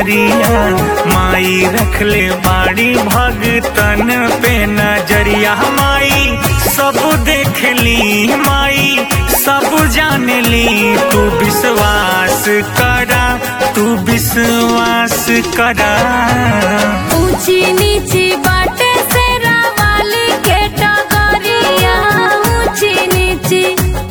डगरिया माई रखले बाड़ी भगतन पे नजरिया माई सब देखली माई सब जानली तू विश्वास करा तू विश्वास करा ऊंची नीची बाटे से रावाली के टगरिया ऊंची नीची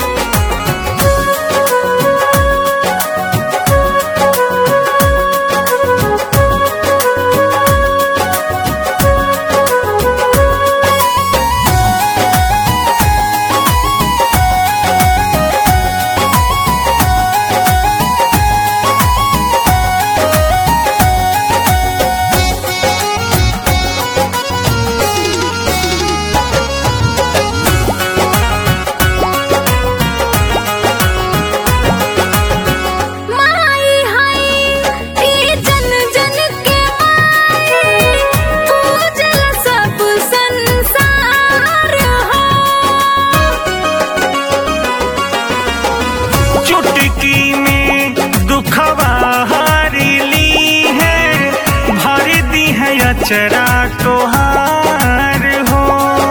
माई हाय ई जन जन के माई पूजल सब संसार हो चुटकी में दुखवा हारिली है भर दी है अचरा तोहार हो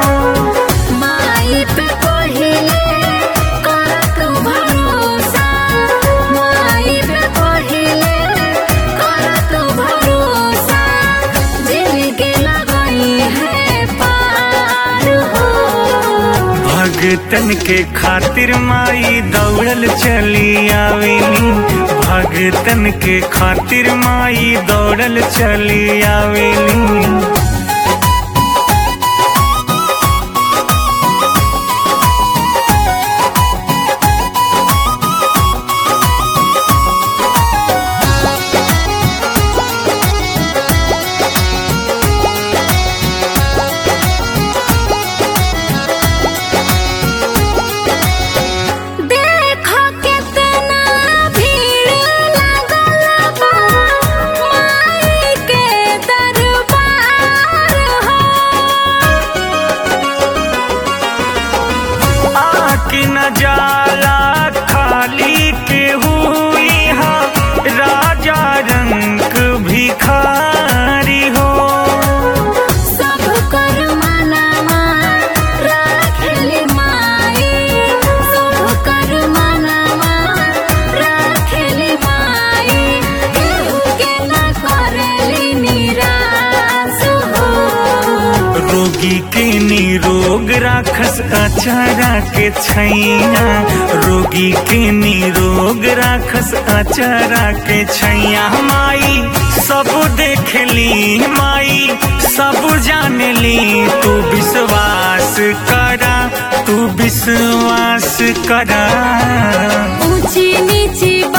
माई पे पहिले करत भरोसा माई पे पहिले करत भरोसा जिनके लगाई है पार हो भगतन के खातिर माई दौड़ल चली आवेली भगतन के खातिर माई दौड़ल चली आवेली देखो कितना भीड़ लगल बा माई के दरबार हो आके न जाला खाली के हुई हा राजा रंग भिखारी हो सब कर मनवा राखेली माई सब कर मनवा राखेली माई केहू के न करेली निराश हो रोगी के निरोग राखस अचारा के छैया रोगी के निरोग राखस अचारा के छैया माई सब देखली माई सब जानली तू विश्वास करा तू विश्वास करा ऊंची नीची